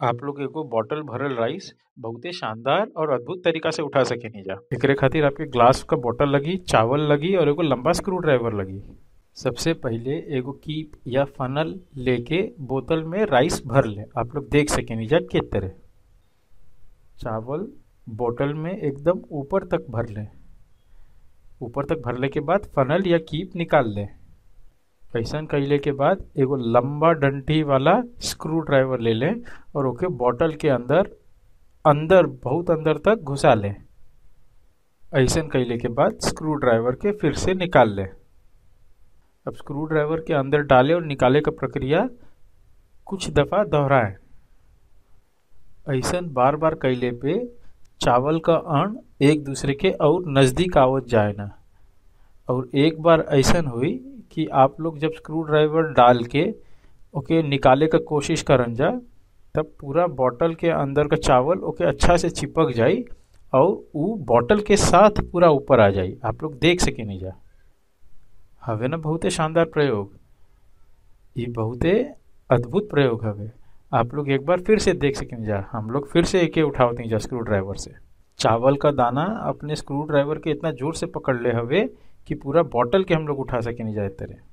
आप लोग एगो बॉटल भरल राइस बहुते शानदार और अद्भुत तरीका से उठा सकेनी जा एकरे खातिर आपके ग्लास का बॉटल लगी चावल लगी और एगो लंबा स्क्रू ड्राइवर लगी सबसे पहिले एगो कीप या फनल लेके बोतल में राइस भर ले आप लोग देख सकेनी जा के तरह चावल बोतल में एकदम ऊपर तक भर ले ऊपर तक भरले के बाद फनल या कीप निकाल ले ऐसा कैले के बाद एगो लंबा डंटी वाला स्क्रू ड्राइवर ले ले और ओके बॉटल के अंदर अंदर बहुत अंदर तक घुसा ले ऐसा कैले के बाद स्क्रू ड्राइवर के फिर से निकाल ले अब स्क्रू ड्राइवर के अंदर डाले और निकाले का प्रक्रिया कुछ दफ़ा दोहराए ऐसा बार बार कैले पे चावल का अण एक दूसरे के और नज़दीक आवत जाए ना और एक बार ऐसा हुई कि आप लोग जब स्क्रू ड्राइवर डाल के ओके निकाले का कोशिश करन जा तब पूरा बॉटल के अंदर का चावल ओके अच्छा से चिपक जाई और वो बॉटल के साथ पूरा ऊपर आ जाई आप लोग देख सके नहीं जा हवे ना बहुते शानदार प्रयोग ये बहुते अद्भुत प्रयोग हवे आप लोग एक बार फिर से देख सकें जा हम लोग फिर से एके उठावते जा स्क्रू ड्राइवर से चावल का दाना अपने स्क्रू ड्राइवर के इतना जोर से पकड़ ले हवे कि पूरा बॉटल के हम लोग उठा सके नहीं जाए तरह